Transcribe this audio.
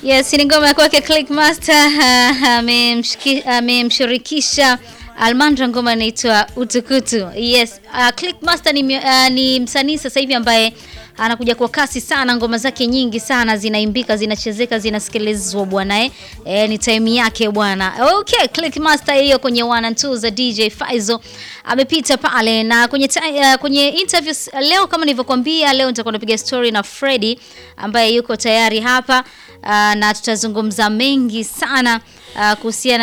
Yes, ni ngoma ya kwake Clickmaster amemshiki- amemshirikisha Almandra, ngoma inaitwa Utukutu. Yes, uh, Clickmaster ni, mio- uh, ni msanii sasa hivi ambaye anakuja kwa kasi sana, ngoma zake nyingi sana zinaimbika, zinachezeka, zinasikilizwa bwana eh. Eh, ni time yake bwana. Okay, Clickmaster hiyo kwenye one and two za DJ Faizo amepita pale na kwenye ti- uh, kwenye interviews leo, kama nilivyokuambia, leo nitakuwa napiga story na Freddy ambaye yuko tayari hapa uh, na tutazungumza mengi sana uh, kuhusiana